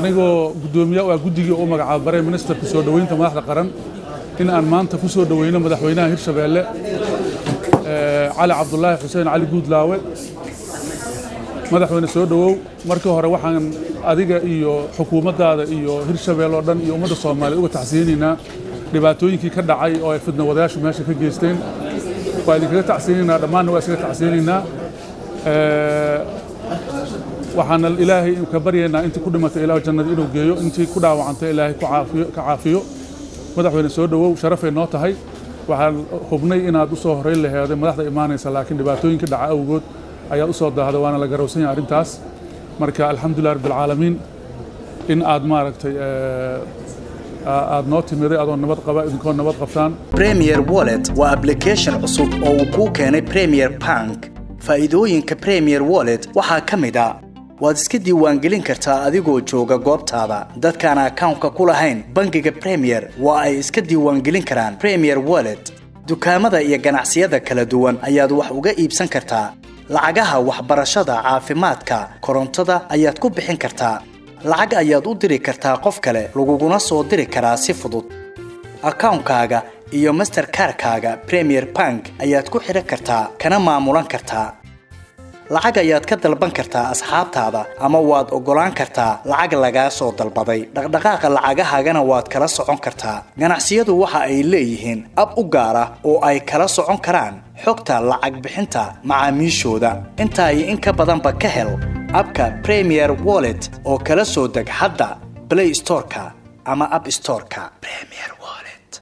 anigoo guddoomiye waa guddigii u magacaaba bare ministerka soo dhoweynta madaxda qaran in aan maanta ku soo dhoweyno madaxweynaha hirshabeelle cali cabdulaahi xuseen cali guudlaawe madaxweyne soo dhowow markii hore waxaan adiga iyo xukuumaddaada iyo hirshabeelle oo dhan iyo ummadda soomaaliya uga tacsiyeynaynaa dhibaatooyinkii ka dhacay oo ay fidna wadayaashu meesha ka geysteen waa idinkaga tacsiyeynaynaa dhammaanna waa isaga tacsiyeynaynaa waxaana ilaahay ka baryaynaa intii ku dhimatay ilaah jannada inuu geeyo intii ku dhaawacantay ilaahay ka caafiyo madaxweyne soo dhowow sharafay noo tahay waxaan hubnay inaad u soo horeyn laheeday madaxda imaanaysa laakiin dhibaatooyinka dhaca awgood ayaad u soo daahday waana la garowsan yahay arrintaas marka alxamdulilah rabbilcaalamiin in aad maaragtay aad noo timiday adoo nabad qaba idinkoo nabad qabtaan premier wallet waa application cusub oo uu kuu keenay premier bank faa'iidooyinka premier wallet waxaa ka mid a waad iska diiwaangelin kartaa adigoo jooga goobtaada dadkaan akawnka ku lahayn bangiga premier waa ay iska diiwaangelin karaan premier wallet dukaamada iyo ganacsiyada kala duwan ayaad wax uga iibsan kartaa lacagaha waxbarashada caafimaadka korontada ayaad ku bixin kartaa lacag ayaad u diri kartaa qof kale laguguna soo diri karaa si fudud akawnkaaga iyo masterkarkaaga premier bank ayaad ku xidhan kartaa kana maamulan kartaa lacag ayaad ka dalban kartaa asxaabtaada ama waad oggolaan kartaa lacag lagaa soo dalbaday dhaqdhaqaaqa lacagahaagana waad kala socon kartaa ganacsiyadu waxa ay leeyihiin ab u gaar ah oo ay kala socon karaan xogta lacag bixinta macaamiishooda intaa iyo in ka badanba ka hel abka premier wallet oo kala soo deg hadda blay storeka ama ab storeka